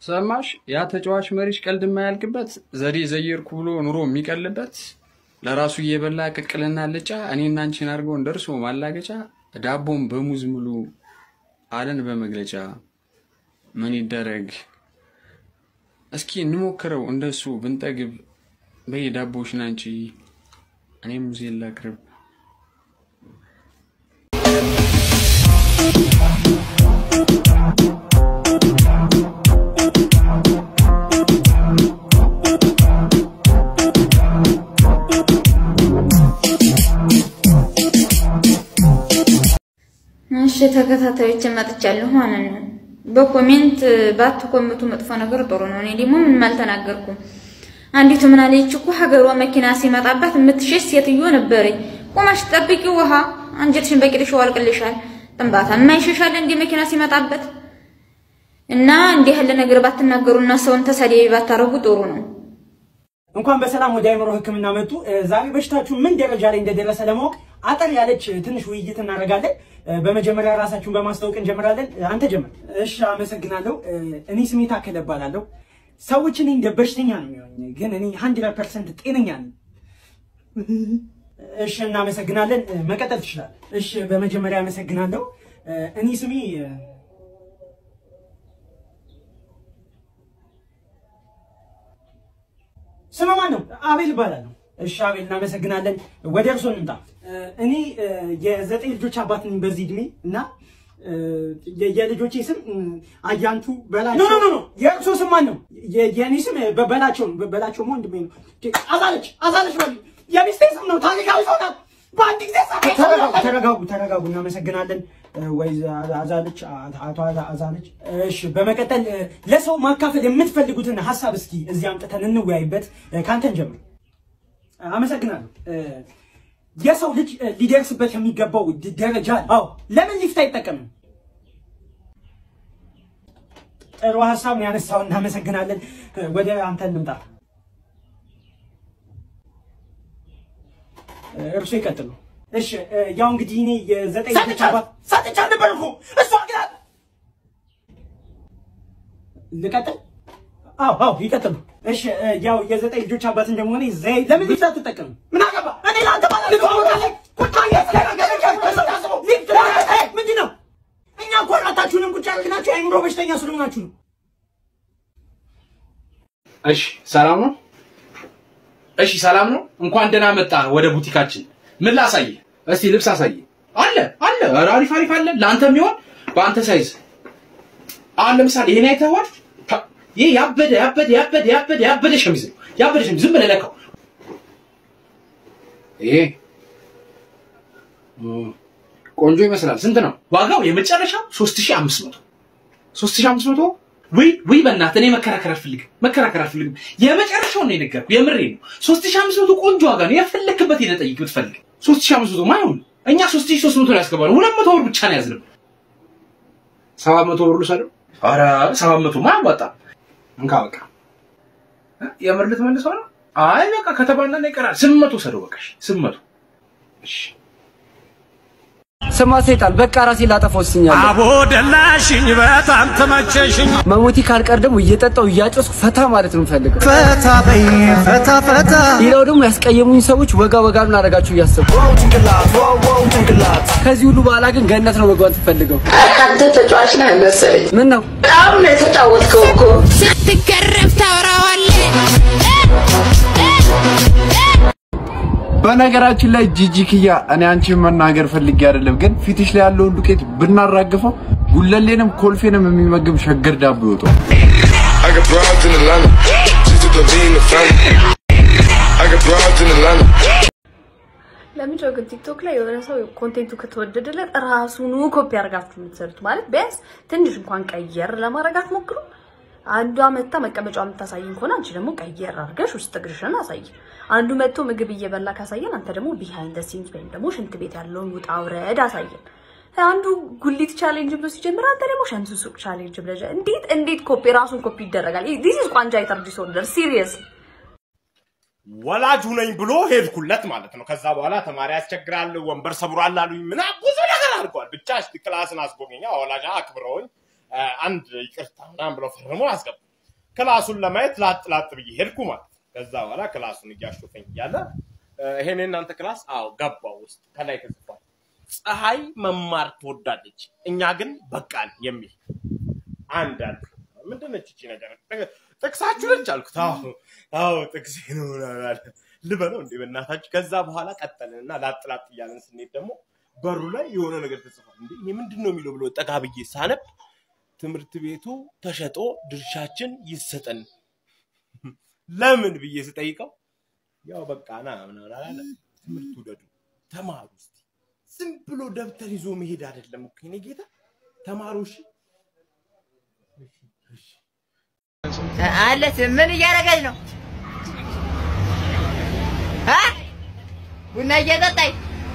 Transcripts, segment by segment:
ሰማሽ? ያ ተጫዋች መሪሽ ቀልድ የማያልቅበት ዘዴ ዘየርኩ ብሎ ኑሮ የሚቀልበት ለራሱ እየበላ ቅቅልና ልጫ እኔና አንቺን አድርገውን ደርሶ ማላገጫ ዳቦን በሙዝ ሙሉ አለን በመግለጫ ምን ይደረግ እስኪ እንሞክረው እንደሱ ብንጠግብ በይ ዳቦሽን አንቺ እኔ ሙዜን ላቅርብ እሺ ተከታታዮች መጥቻለሁ ማለት ነው። በኮሜንት ባትኮምቱ መጥፎ ነገር ጥሩ ነው። እኔ ደግሞ ምንም አልተናገርኩም። አንዲቱ ምን አለች እኮ ሀገሯ መኪና ሲመጣባት የምትሸሽ ሴትዮ ነበረኝ። ቆማሽ ጠብቂ ውሃ አንጀትሽን በቂጥሽ ዋልቅልሻል። ጥንባታ የማይሸሻል እንደ መኪና ሲመጣበት እና እንዲህ ያለ ነገር ባትናገሩና ሰውን ተሳዳቢ ባታረጉ ጥሩ ነው። እንኳን በሰላም ወደ አእምሮ ሕክምና መጡ። ዛሬ በሽታችሁ ምን ደረጃ ላይ እንደደረሰ ለማወቅ አጠር ያለች ትንሽ ውይይት እናደርጋለን። በመጀመሪያ ራሳችሁን በማስታወቅ እንጀምራለን። አንተ ጀምር። እሺ፣ አመሰግናለሁ። እኔ ስሜ ታከለ እባላለሁ። ሰዎች እኔ እንደ በሽተኛ ነው የሚሆኝ፣ ግን እኔ ሀንድረድ ፐርሰንት ጤነኛ ነኝ። እሺ፣ እናመሰግናለን። መቀጠል ትችላለህ። እሺ፣ በመጀመሪያ አመሰግናለሁ። እኔ ስሜ ስም ማን ነው? አቤል እባላለሁ። እሺ አቤል እናመሰግናለን። ወደ እርሶ እንምጣ። እኔ የዘጠኝ ልጆች አባት ነኝ በዚህ እድሜ እና የልጆቼ ስም አያንቱ በላቸው። ኖ ኖ ኖ የእርሶ ስም ማን ነው? የእኔ ስም በላቸው ነው። በላቸው ወንድሜ ነው። አዛለች አዛለች በል የሚስቴ ስም ነው። ታሪካዊ ሰው ናት። በአንድ ጊዜ ተረጋጉ፣ ተረጋጉ። እናመሰግናለን ወይ አዛለች፣ አቶ አዛለች። እሺ በመቀጠል ለሰው ማካፈል የምትፈልጉትን ሀሳብ እስኪ እዚህ አምጥተን እንወያይበት። ከአንተን ጀምር። አመሰግናለሁ። የሰው ልጅ ሊደርስበት የሚገባው ደረጃ አዎ፣ ለምን ሊፍት አይጠቀምም? ጥሩ ሀሳብ ነው ያነሳው። እናመሰግናለን። ወደ አንተ እንምጣ። እርሱ ይቀጥሉ። እሺ ያው እንግዲህ እኔ የዘጠኝ ልጆች አባት ሰጥቻ ነበር እኮ እሷ ግን ልቀጥል? አዎ አዎ ይቀጥሉ። እሺ ያው የዘጠኝ ልጆች አባት እንደመሆነ ዘይ ለምን ሊፍት አትጠቀምም? ምን አገባ እኔ ለአንተ ባለ ምንድን ነው? እኛ እኮ አራታችሁንም ቁጭ ያልክናችሁ የአእምሮ በሽተኛ ስለሆናችሁ ነው። እሺ ሰላም ነው። እሺ ሰላም ነው። እንኳን ደህና መጣ ወደ ቡቲካችን። ምን ላሳይህ? እስቲ ልብስ አሳይህ። አለ አለ፣ ኧረ አሪፍ አሪፍ አለ። ለአንተ የሚሆን በአንተ ሳይዝ። አሁን ለምሳሌ ይሄን አይተኸዋል? ይህ ያበደ ያበደ ያበደ ያበደ ያበደ ሸሚዝ ነው። ያበደ ሸሚዝ ዝም ብለህ ለካው። ይሄ ቆንጆ ይመስላል። ስንት ነው ዋጋው? የመጨረሻው 3500 3500 ወይ ወይ በእናትህ እኔ መከራከር አልፈልግም፣ መከራከር አልፈልግም። የመጨረሻውን ነው የነገርኩህ፣ የምሬ ነው። 3500 ቆንጆ ዋጋ ነው። የፈለክበት ሄደህ ጠይቅ ብትፈልግ። 3500 ማይሆን እኛ 3300 ነው ያስገባነው። 200 ብር ብቻ ነው ያዝነው። 700 ብር ልውሰደው? ኧረ 700 ማ አያዋጣም። እንካ በቃ የምር ልትመልሰው ነው? አይ በቃ ከተባና ይቀራል። 800 ውሰደው በቃ እሺ፣ 800 እሺ። ስማ ሰይጣን፣ በቃ ራሴ ላጠፋ ወስኛለሁ። አቦ ደላሽኝ፣ በጣም ተመቸሽኝ። መሞቴ ካልቀር ደግሞ እየጠጣው እያጨስኩ ፈታ ማለት ነው የምፈልገው። ፈታ በይ ፈታ ፈታ። ሌላው ደግሞ ያስቀየሙኝ ሰዎች ወጋ ወጋ ምን አደርጋችሁ እያሰብኩ ከዚህ ሁሉ በኋላ ግን ገነት ነው መግባት የምፈልገው። አንተ ተጫዋች ነህ መሰለኝ። ምን ነው በጣም ነው የተጫወትከው እኮ። ስትገረፍ ታወራዋለህ። በነገራችን ላይ ጂጂ ክያ እኔ አንቺን መናገር ፈልጌ አይደለም፣ ግን ፊትሽ ላይ ያለውን ዱቄት ብናራግፈው ጉለሌንም ኮልፌንም የሚመግብ ሸገር ዳቦ ይወጣል። I got broads in Atlanta. Just to the lean the family. I got broads in Atlanta. ለምንድነው ግን ቲክቶክ ላይ የሆነ ሰው ኮንቴንቱ ከተወደደለት ራሱኑ ኮፒ አድርጋችሁ የምትሰሩት? ማለት ቢያንስ ትንሽ እንኳን ቀየር ለማድረግ አትሞክሩ። አንዷ መታ መቀመጫ የምታሳይን ከሆነ አንቺ ደግሞ ቀየር አድርገሽ ውስጥ እግርሽን አሳይ። አንዱ መጥቶ ምግብ እየበላ ካሳየን አንተ ደግሞ ቢሃይንድ ዘ ሲንስ ወይም ደግሞ ሽንት ቤት ያለውን ውጣ ውረድ አሳየን። አንዱ ጉሊት ቻሌንጅ ብሎ ሲጀምር አንተ ደግሞ ሸምሱ ሱቅ ቻሌንጅ ብለህ እንዴት እንዴት ኮፒ ራሱን ኮፒ ይደረጋል? ዲስ ኢዝ ቋንጃይተር ዲስኦርደር ሲሪየስ ወላጁ ነኝ ብሎ ሄድኩለት ማለት ነው። ከዛ በኋላ ተማሪ ያስቸግራል፣ ወንበር ሰብሯል አሉኝ። ምና ብዙ ነገር አድርገዋል። ብቻ ክላስን አስጎበኛ ወላጅ አክብረውኝ አንድ ይቅርታ ምናምን ብለው ፈርሞ አስገቡ። ክላሱን ለማየት ላጥ ላጥ ብዬ ሄድኩ ማለት ነው። ከዛ በኋላ ክላሱን እያሾፈኝ እያለ እ፣ ይሄን የእናንተ ክላስ አዎ ገባው ውስጥ ከላይ ተጽፏል። ፀሐይ መማር ትወዳለች፣ እኛ ግን በቃን የሚል አንድ አለ። ምንድን ነች እቺ ነገር? ጥ- ጥቅሳችሁ ነች አልኩት። አዎ አዎ ጥቅሴ ነው ምናምን አለ። ልበለው እንዴ በእናታችሁ። ከዛ በኋላ ቀጠልን እና ላጥ ላጥ እያለን ስንሄድ ደግሞ በሩ ላይ የሆነ ነገር ተጽፏል። እንዴ ይሄ ምንድን ነው የሚለው ብሎ ጠጋ ብዬ ሳነብ ትምህርት ቤቱ ተሸጦ ድርሻችን ይሰጠን ለምን ብዬ ስጠይቀው ያው በቃ ና ምናምን አላለ። ትምህርት ውደዱ፣ ተማሩ። እስቲ ዝም ብሎ ደብተር ይዞ መሄድ አይደለም እኮ የኔ ጌታ። ተማሩ እሺ። አለች ምን እያደረገች ነው? አ? ቡና እየጠጣች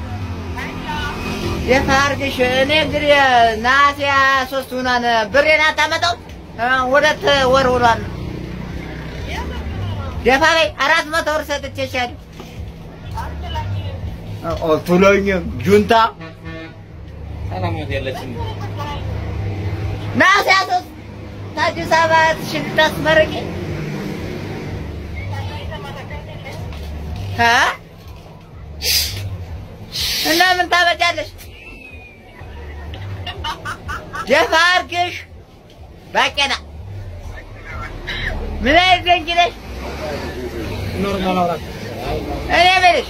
የት አድርግሽ? እኔ እንግዲህ ነሐሴ ሃያ ሦስት ሆኗን ብሬን አታመጣው ሁለት ወር ሆኗል። ደፋ በይ አራት መቶ ብር ሰጥቼሻለሁ። ቱሎኝም ጁንታ ሰላማት ያለችን ነሐሴ ሃያ ሦስት ከአዲስ አበባ እህትሽን ልታስመርቂ እ? እና ምን ታመጫለሽ? ደፋ አድርግሽ ባቄላ ምን አይነት ደንቂ ነሽ? እኔ የምልሽ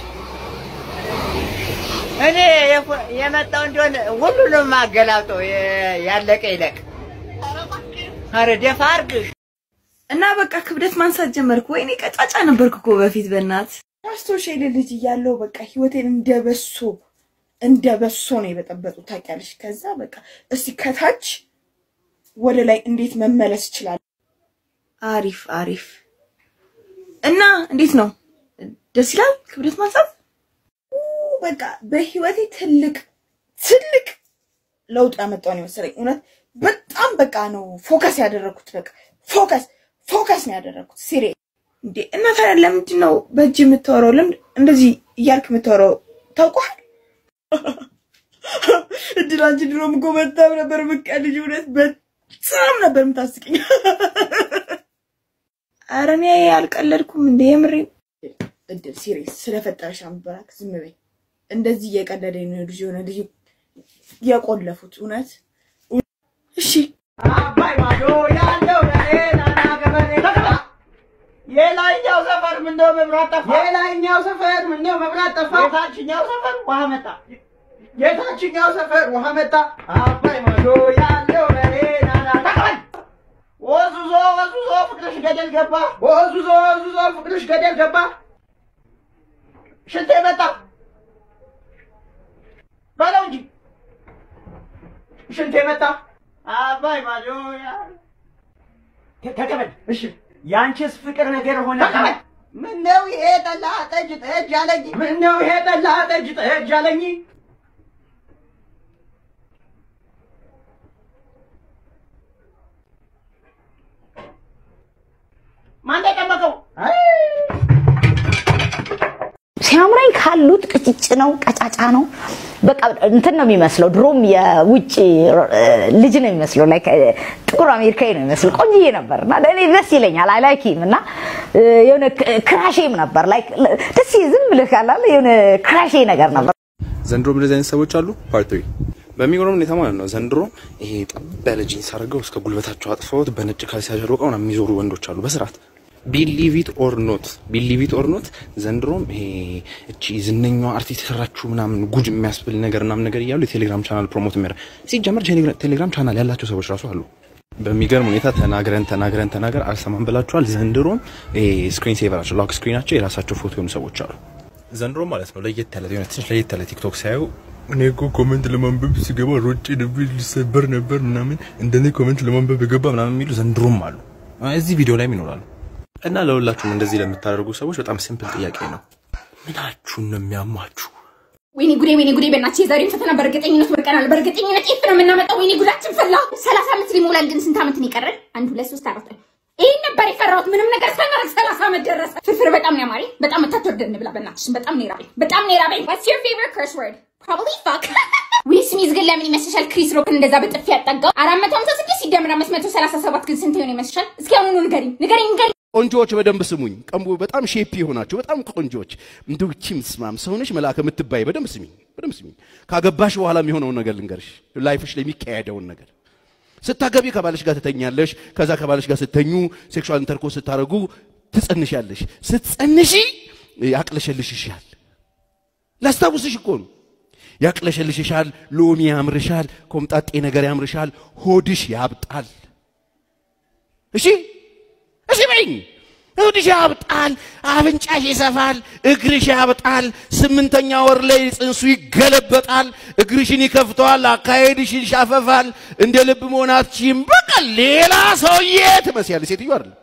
እኔ የፎ- የመጣው እንደሆነ ሁሉንም አገላብጠው የ- ያለቀ ይለቅ። ኧረ ደፋ አድርግሽ እና በቃ ክብደት ማንሳት ጀመርኩ። ወይኔ ቀጫጫ ነበርኩ እኮ በፊት በእናት ማስታወሻ የሌለ ልጅ እያለሁ በቃ ህይወቴን እንደ በሶ እንደ በሶ ነው የበጠበጡ ታውቂያለሽ። ከዛ በቃ እስቲ ከታች ወደ ላይ እንዴት መመለስ ይችላል? አሪፍ አሪፍ። እና እንዴት ነው? ደስ ይላል ክብደት ማንሳት። ኡ፣ በቃ በህይወቴ ትልቅ ትልቅ ለውጥ ያመጣውን የመሰለኝ እውነት በጣም በቃ ነው ፎከስ ያደረኩት። በቃ ፎከስ ፎከስ ነው ያደረኩት ሲሪ እንዴ። እና ታዲያ ለምንድን ነው በእጅ የምታወራው? ለምን እንደዚህ እያልክ የምታወራው? ታውቋል እድል አንቺ ድሮም እኮ በጣም ነበር የምትቀልጂው። እውነት በጣም ነበር የምታስቂኝ። ኧረ እኔ አልቀለድኩም እንደ የምሬን። እድል ሲሪየስ ስለፈጠረሽ አንበራክ ዝም በይ። እንደዚህ እየቀለደኝ ነው ልጅ የሆነ ልጅ የቆለፉት እውነት እሺ አባይ ማዶ ያለው ለሌላና ገበሬ የላይኛው ሰፈር ምነው መብራት ጠፋ? የላይኛው ሰፈር ምነው መብራት ጠፋ? የታችኛው ሰፈር ውሃ መጣ። የታችኛው ሰፈር ውሃ መጣ። አባይ ማዶ ያለው ለሌላና ተቀበል ወዙዞ ወዙዞ ፍቅርሽ ገደል ገባ። ወዙዞ ወዙዞ ፍቅርሽ ገደል ገባ። ሽንቴ መጣ በለው እንጂ ሽንቴ መጣ። አባይ ማዶ ተቀበል። እሺ ያንቺስ ፍቅር ነገር ሆነ። ተቀበል። ምነው ይሄ ጠላ ጠጅ ጠጅ አለኝ? ምነው ይሄ ጠላ ጠጅ ጠጅ አለኝ? ማን የጠመቀው? ሲያምረኝ ካሉት ቅጭጭ ነው፣ ቀጫጫ ነው። በቃ እንትን ነው የሚመስለው። ድሮም የውጭ ልጅ ነው የሚመስለው። ላይክ ጥቁር አሜሪካዊ ነው የሚመስለው። ቆንጅዬ ነበር እና ለእኔ ደስ ይለኛል። አይ ላይክ ሂም እና የሆነ ክራሼም ነበር። ላይክ ደስ ዝም ብለህ ካላለ የሆነ ክራሼ ነገር ነበር። ዘንድሮም እንደዚህ አይነት ሰዎች አሉ። ፓርት ትሪ በሚገርም ሁኔታ ማለት ነው። ዘንድሮ ይሄ ጠብ ያለ ጂንስ አድርገው እስከ ጉልበታቸው አጥፈውት በነጭ ካልሲ አሸርቀው ምናምን የሚዞሩ ወንዶች አሉ በስርዓት ቢሊቭ ኢት ኦር ኖት ቢሊቭ ኢት ኦር ኖት ዘንድሮም ይሄ እቺ ዝነኛዋ አርቲስት የሰራችው ምናምን ጉድ የሚያስብል ነገር ምናምን ነገር እያሉ የቴሌግራም ቻናል ፕሮሞት የሚያደርግ ሲጀመር ቴሌግራም ቻናል ያላቸው ሰዎች ራሱ አሉ። በሚገርም ሁኔታ ተናግረን ተናግረን ተናገር አልሰማም ብላችኋል። ዘንድሮም ይሄ ስክሪን ሴቨራቸው ሎክ ስክሪናቸው የራሳቸው ፎቶ የሆኑ ሰዎች አሉ። ዘንድሮ ማለት ነው ለየት ያለ የሆነ ትንሽ ለየት ያለ ቲክቶክ ሳዩ እኔ እኮ ኮመንት ለማንበብ ሲገባ ሮጬ ልብ ሊሰበር ነበር ምናምን እንደኔ ኮመንት ለማንበብ የገባ ምናምን የሚሉ ዘንድሮም አሉ። እዚህ ቪዲዮ ላይም ይኖራሉ። እና ለሁላችሁም እንደዚህ ለምታደርጉ ሰዎች በጣም ሲምፕል ጥያቄ ነው። ምናችሁን ነው የሚያማችሁ? ወይኔ ጉዴ፣ ወይኔ ጉዴ! በእናትሽ የዛሬውን ፈተና በእርግጠኝነት ወድቀናል። በእርግጠኝነት ኤፍ ነው የምናመጣው። ወይኔ ጉዳችን ፈላ። ሰላሳ ዓመት ሊሞላን ግን ስንት ዓመት ነው የቀረን? አንድ ሁለት ሶስት አራት ይህን ነበር የፈራሁት። ምንም ነገር ሳናደርግ ሰላሳ ዓመት ደረሰ። ፍርፍር በጣም ነው ያማረኝ። በጣም መታትወርደን እንብላ። በእናትሽ በጣም ነው የራበኝ። በጣም ነው የራበኝ። What's your favorite curse word? Probably fuck. we ስሚዝ ግን ለምን ይመስልሻል ክሪስ ሮክን እንደዛ በጥፊ ያጠጋው? አራት መቶ ሀምሳ ስድስት ሲደምር አምስት መቶ ሰላሳ ሰባት ግን ስንት ይሆን ይመስልሻል? እስኪ አሁኑኑ ንገሪኝ ንገሪኝ ንገሪኝ። ቆንጆዎች በደንብ ስሙኝ። ቀንቡ በጣም ሼፕ የሆናችሁ በጣም ቆንጆዎች እንደው እቺ ምስማም ሰውነሽ መልአክ የምትባይ በደንብ ስሚኝ፣ በደንብ ስሚኝ። ካገባሽ በኋላ የሚሆነውን ነገር ልንገርሽ፣ ላይፍሽ ላይ የሚካሄደውን ነገር ስታገቢ ከባልሽ ጋር ትተኛለሽ። ከዛ ከባልሽ ጋር ስተኙ ሴክሹዋል ኢንተርኮርስ ስታደርጉ ትጸንሻለሽ። ስትጸንሺ ያቅለሸልሽሻል። ላስታውስሽ እኮ ነው። ያቅለሸልሽሻል፣ ሎሚ ያምርሻል፣ ኮምጣጤ ነገር ያምርሻል፣ ሆድሽ ያብጣል። እሺ እሺ በይኝ። ሆድሽ ያብጣል፣ አፍንጫሽ ይሰፋል፣ እግርሽ ያብጣል። ስምንተኛ ወር ላይ ጽንሱ ይገለበጣል፣ እግርሽን ይከፍተዋል፣ አካሄድሽን ይሻፈፋል። እንደ ልብ መሆን አትችይም። በቃ ሌላ ሰውዬ ትመስያለሽ። ሴትዮ አይደለም።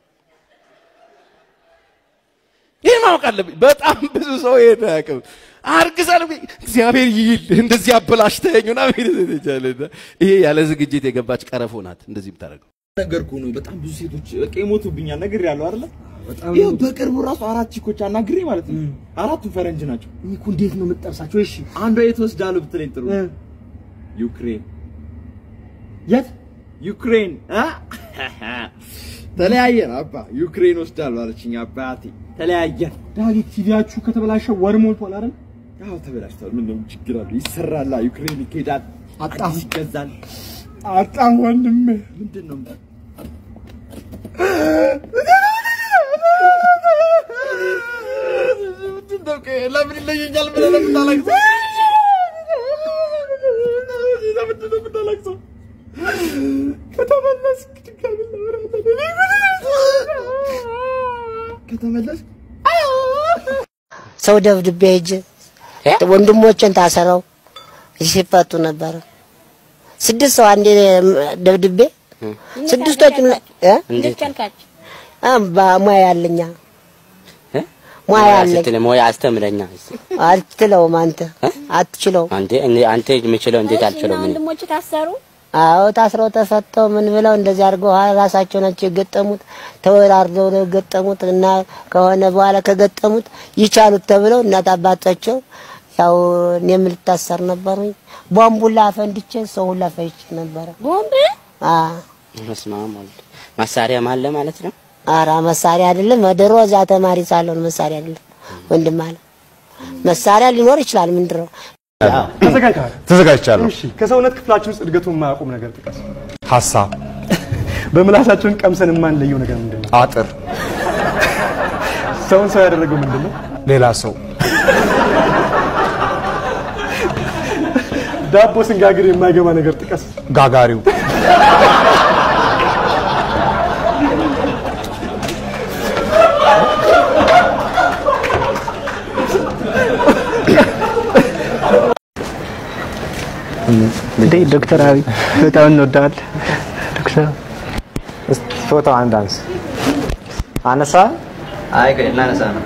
ይህን ማወቅ አለብኝ። በጣም ብዙ ሰው ይሄን አያውቅም። አርግዛለሁ እግዚአብሔር ይል እንደዚህ አበላሽተኸኝ ምናምን ይቻላል። ይሄ ያለ ዝግጅት የገባች ቀረፎ ናት እንደዚህ የምታደርገው። ነገርኩ ነው። በጣም ብዙ ሴቶች በቃ ይሞቱብኛል። ነገር ያለው አይደለ? ይኸው በቅርቡ ራሱ አራት ቺኮች አናግሬ ማለት ነው። አራቱም ፈረንጅ ናቸው። እኔ እኮ እንዴት ነው የምትጠርሳቸው? እሺ አንዷ የት ወስዳለሁ ብትለኝ ጥሩ ዩክሬን። የት ዩክሬን? አ? ተለያየን አባ ዩክሬን ወስዳለሁ አለችኝ አባቴ። ተለያየን። ዳዊት ቲቪያችሁ ከተበላሸ ወር ሞልቷል አይደል? አዎ ተበላሽቷል። ምን ነው ችግር አለው? ይሰራላ። ዩክሬን ይኬዳል። አጣሁ። አዲስ ይገዛል። አጣሁ ወንድሜ። ምንድን ነው ለምን ይለየኛል ብለህ ነው የምታለቅሰው? ለምንድን ነው የምታለቅሰው? ከተመለስክ ድጋሚ ከተመለስክ ሰው ደብድቤ ሄጄ ወንድሞችን ታሰረው ሲፈቱ ነበረ። ስድስት ሰው አንዴ ደብድቤ ስድስቶቹን እ እንዴት ቻልካችሁ? ሙያ ያለኛ ሙያ ያለኝ ስትል ሙያ አስተምረኛ። አትችለውም አንተ አትችለውም። አንተ እኔ- አንተ የምችለው እንዴት አልችለው? ምን ወንድሞች ታሰሩ። አዎ ታስረው ተፈተው ምን ብለው እንደዚህ አድርገው ራሳቸው ናቸው የገጠሙት። ተወራርደው ነው የገጠሙት እና ከሆነ በኋላ ከገጠሙት ይቻሉት ተብለው እናት አባታቸው ያው እኔም ልታሰር ነበሩኝ። ቦምቡላ አፈንድቼ ሰው ሁላ ፈይቼ ነበረ። ቦምብ አ በስመ አብ ወልድ መሳሪያም አለ ማለት ነው። አራ መሳሪያ አይደለም። ድሮ እዛ ተማሪ ሳለሁ ነው መሳሪያ አይደለም ወንድም አለ መሳሪያ ሊኖር ይችላል። ምንድን ነው ተዘጋጅተሃል? ተዘጋጅቻለሁ። እሺ፣ ከሰውነት ክፍላችን ውስጥ እድገቱን የማያቆም ነገር ጥቀስ። ሀሳብ፣ በምላሳችን ቀምሰን የማንለየው ነገር ምንድን ነው? አጥር፣ ሰውን ሰው ያደረገው ምንድን ነው? ሌላ ሰው፣ ዳቦ ስንጋግር የማይገባ ነገር ጥቀስ። ጋጋሪው፣ እንዴ ዶክተር አብይ በጣም እንወዳለን። ዶክተር እስቲ ፎቶ አንድ አንስ። አነሳ? አይ ቆይ እናነሳ ነው።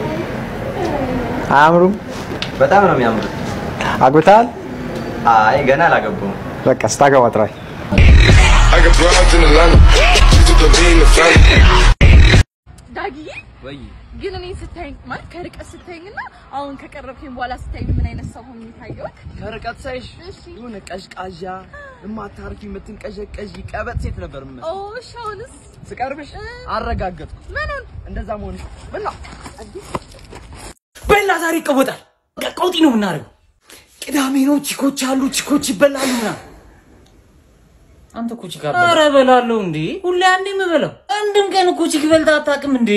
አያምሩም? በጣም ነው የሚያምሩት። አግብተሃል? አይ ገና አላገባሁም። በቃ ስታገባ ጥራኝ። I got broads in Atlanta. She's with the lean, the family. ዳጊ ወይ ግን እኔ ስታይኝ ማለት ከርቀት ስታይኝና አሁን ከቀረብከኝ በኋላ ስታይኝ ምን አይነት ሰው ሆኜ ታየሁት? ከርቀት ሳይሽ የሆነ ቀዥቃዣ የማታርፊ የምትንቀዠቀዥ ቀበጥ ሴት ነበር የምመስለው። ኦ እሺ፣ አሁንስ ስቀርብሽ አረጋገጥኩ ምኑን እንደዛ መሆንሽ። ምን ነው በላ ዛሬ ይቀወጣል። በቃ ቀውጢ ነው የምናደርገው። ቅዳሜ ነው፣ ቺኮች አሉ፣ ቺኮች ይበላሉ ምናምን። አንተ እኮ ቺካ ኧረ እበላለሁ እንዴ! ሁሌ አንዴ የምበላው አንድም ቀን እኮ ቺክ በልተህ አታውቅም እንዴ?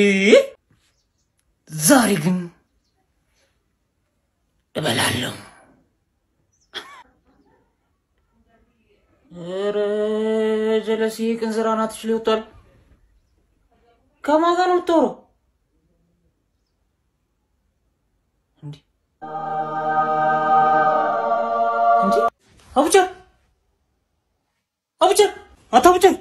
ዛሬ ግን እበላለሁ። ኧረ ጀለሴ ቅንዝራ ናትሽ ላይ ወጥቷል። ከማን ጋር ነው የምታወራው? እንዴ እንዴ አቡጀር አቡጀር አቶ አቡጀር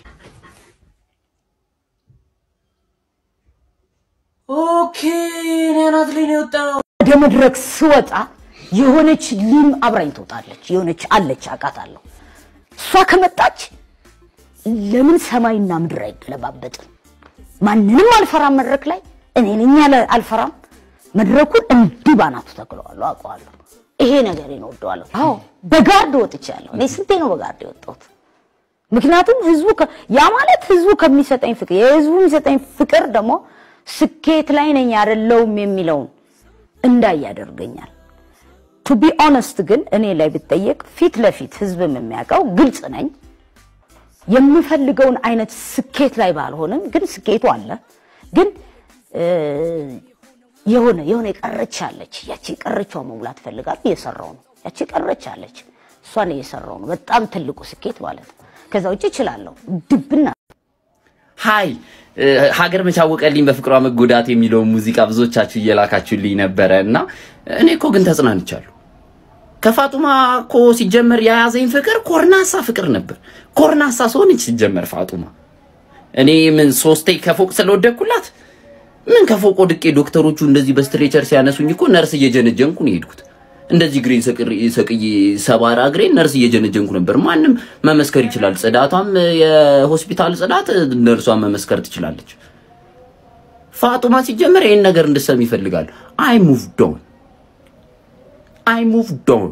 ኦኬ እኔ አናት ላይ ነው የወጣው። ወደ መድረክ ስወጣ የሆነች ሊም አብራኝ ትወጣለች። የሆነች አለች አውቃታለሁ። እሷ ከመጣች ለምን ሰማይና ምድር አይገለባበጥም? ማንንም አልፈራም። መድረክ ላይ እኔ ነኝ ያለ አልፈራም። መድረኩን እንዲህ ባናቱ ተክለዋለሁ፣ አውቀዋለሁ። ይሄ ነገር እወደዋለሁ። አዎ በጋርድ ወጥቻለሁ። እኔ ስንቴ ነው በጋርድ የወጣሁት? ምክንያቱም ህዝቡ ከ- ያ ማለት ህዝቡ ከሚሰጠኝ ፍቅር የህዝቡ የሚሰጠኝ ፍቅር ደግሞ ስኬት ላይ ነኝ አይደለሁም የሚለውን እንዳይ ያደርገኛል። ቱ ቢ ኦነስት ግን እኔ ላይ ብጠየቅ ፊት ለፊት ህዝብም የሚያውቀው ግልጽ ነኝ። የምፈልገውን አይነት ስኬት ላይ ባልሆንም ግን ስኬቱ አለ። ግን እ፣ የሆነ የሆነ የቀረች አለች። ያቺ የቀረችዋ መሙላት እፈልጋለሁ። እየሰራው ነው። ያቺ የቀረች አለች። እሷን እየሰራው ነው። በጣም ትልቁ ስኬት ማለት ነው። ከዛ ውጭ እችላለሁ ድብና ሀይ እ፣ ሀገር መቻወቀልኝ በፍቅሯ መጎዳት የሚለውን ሙዚቃ ብዙዎቻችሁ እየላካችሁልኝ ነበረ እና እኔ እኮ ግን ተጽናንቻለሁ። ከፋጡማ እኮ ሲጀመር የያዘኝ ፍቅር ኮርናሳ ፍቅር ነበር። ኮርናሳ ሰሆነች ሲጀመር ፋጡማ። እኔ ምን ሶስቴ ከፎቅ ስለወደኩላት ምን ከፎቅ ወድቄ ዶክተሮቹ እንደዚህ በስትሬቸር ሲያነሱኝ እኮ ነርስ እየጀነጀንኩ ነው የሄድኩት። እንደዚህ እግሬን ሰቅሬ- ሰቅዬ ሰባራ እግሬን ነርስ እየጀነጀንኩ ነበር። ማንም መመስከር ይችላል። ጽዳቷም የሆስፒታል ጽዳት ነርሷን መመስከር ትችላለች። ፋጡማ ሲጀመር ይህን ነገር እንድሰም ይፈልጋሉ። አይ ሙቭ ዶን አይ ሙቭ ዶን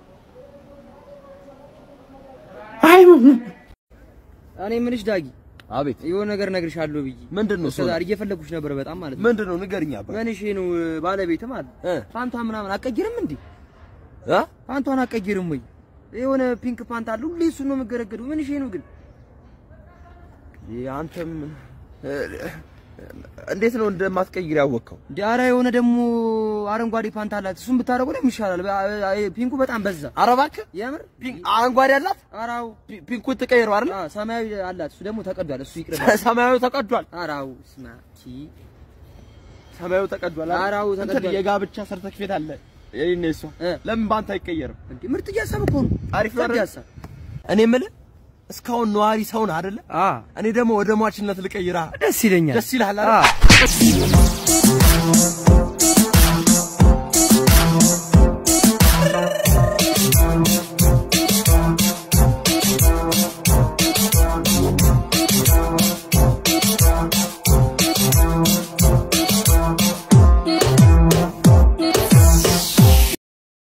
አይ ሙቭ እኔ የምልሽ ዳጊ፣ አቤት የሆነ ነገር እነግርሻለሁ ብዬ ምንድን ነው? እስከ ዛሬ እየፈለኩሽ ነበር በጣም ማለት ነው። ምንድን ነው? ንገሪኝ አባ። ምን እሺ ነው ባለቤት ማለት ፓንቷ ምናምን አቀይርም እንዴ? ፓንቷን አቀይርም ወይ? የሆነ ፒንክ ፓንት አለ ሁሌ እሱ ነው የምገረገደው። ምን እሺ ነው ግን? አንተም እንዴት ነው እንደማትቀይር ያወቅከው? እንዴ ኧረ የሆነ ደግሞ አረንጓዴ ፓንት አላት። እሱን ብታደርገው ደግሞ ይሻላል። በ- ፒንኩ በጣም በዛ። ኧረ እባክህ የምር አረንጓዴ አላት። ኧረ አዎ ፒንኩ ትቀይረው አይደል? አዎ ሰማያዊ አላት። እሱ ደግሞ ተቀዷል። እሱ ይቅርብ። ሰማያዊ ተቀዷል። ኧረ አዎ ስማ ቺ ሰማያዊ ተቀዷል። አይደል? ኧረ አዎ እንትን ተቀዷል። የጋብቻ ሰርተፊኬት አለ የኔና የሷ። ለምን ባንተ አይቀየርም? እንዴ ምርጥ እያሰብ እኮ ነው። አሪፍ ነው ምርጥ አይደል? ሀሳብ። እኔ የምልህ እስካሁን ነዋሪ ሰውን አይደለ? እኔ ደግሞ ወደ ሟችነት ልቀይራ። ደስ ይለኛል። ደስ ይልሃል አይደል?